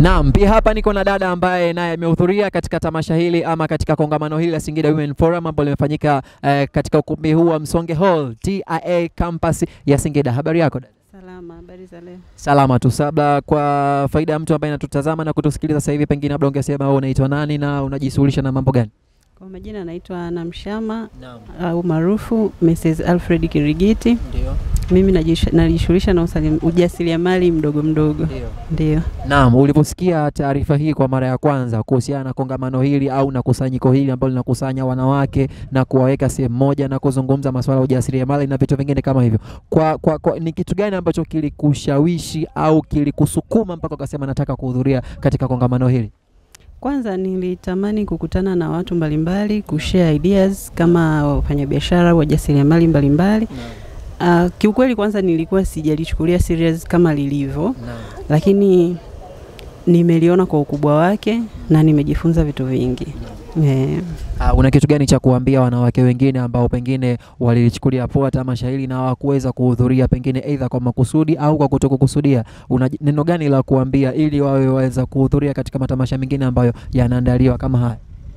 Naam, pia hapa niko na dada ambaye naye amehudhuria katika tamasha hili ama katika kongamano hili la Singida Women Forum ambalo limefanyika eh, katika ukumbi huu wa Msonge Hall TIA campus ya Singida. Habari yako dada? Salama, habari za leo? Salama tu. Labda kwa faida ya mtu ambaye anatutazama na kutusikiliza sasa hivi, pengine labda ungesema wewe unaitwa nani na unajishughulisha na mambo gani? Kwa majina naitwa Ana Mshama Naam. au maarufu Mrs. Alfred Kirigiti. Ndio. Mimi najish- najishughulisha na usalim- ujasiriamali mdogo mdogo, Ndio. ndio. Naam, uliposikia taarifa hii kwa mara ya kwanza kuhusiana na kongamano hili au na kusanyiko hili ambalo linakusanya wanawake na kuwaweka sehemu moja na kuzungumza masuala ya ujasiriamali na vitu vingine kama hivyo, kwa, kwa, kwa, ni kitu gani ambacho kilikushawishi au kilikusukuma mpaka ukasema nataka kuhudhuria katika kongamano hili? Kwanza nilitamani kukutana na watu mbalimbali, kushare ideas kama wafanyabiashara, wajasiriamali mbalimbali. Uh, kiukweli kwanza nilikuwa sijalichukulia serious kama lilivyo, lakini nimeliona kwa ukubwa wake na nimejifunza vitu vingi. Eh. Uh, una kitu gani cha kuambia wanawake wengine ambao pengine walilichukulia poa tamasha hili na hawakuweza kuhudhuria, pengine aidha kwa makusudi au kwa kutokukusudia? Una j- neno gani la kuambia ili wawe waweza kuhudhuria katika matamasha mengine ambayo yanaandaliwa kama haya?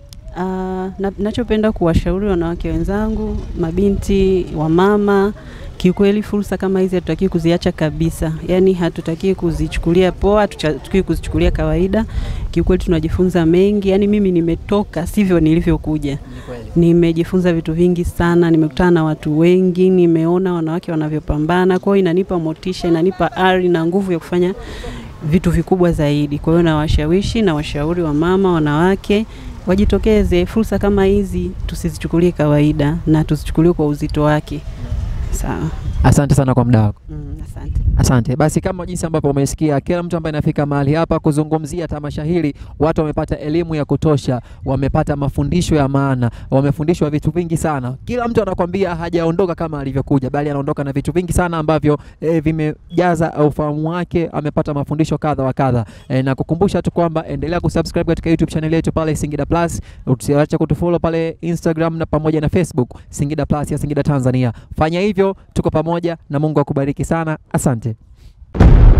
Ah, na, nachopenda kuwashauri wanawake wenzangu, mabinti, wamama, kiukweli fursa kama hizi hatutaki kuziacha kabisa. Yaani hatutaki kuzichukulia poa, hatutaki kuzichukulia kawaida. Kiukweli tunajifunza mengi. Yaani mimi nimetoka sivyo nilivyokuja. Nimejifunza vitu vingi sana, nimekutana na watu wengi, nimeona wanawake wanavyopambana. Kwa hiyo inanipa motisha, inanipa ari na nguvu ya kufanya vitu vikubwa zaidi. Kwa hiyo nawashawishi na washauri wa mama, wanawake wajitokeze. Fursa kama hizi tusizichukulie kawaida na tuzichukulie kwa uzito wake. Sawa. Asante sana kwa muda wako. Mm, asante. Asante. Basi kama jinsi ambavyo umesikia, kila mtu ambaye anafika mahali hapa kuzungumzia tamasha hili, watu wamepata elimu ya kutosha, wamepata mafundisho ya maana, wamefundishwa vitu vingi sana. Kila mtu anakwambia hajaondoka kama alivyokuja, bali anaondoka na vitu vingi sana ambavyo e, vimejaza ufahamu wake, amepata mafundisho kadha wa kadha. E, na kukumbusha tu kwamba endelea kusubscribe katika YouTube channel yetu pale Singida Plus, usiache kutufollow pale Instagram na pamoja na Facebook Singida Plus ya Singida Tanzania. Fanya hivyo, tuko pamoja na Mungu akubariki sana. Asante.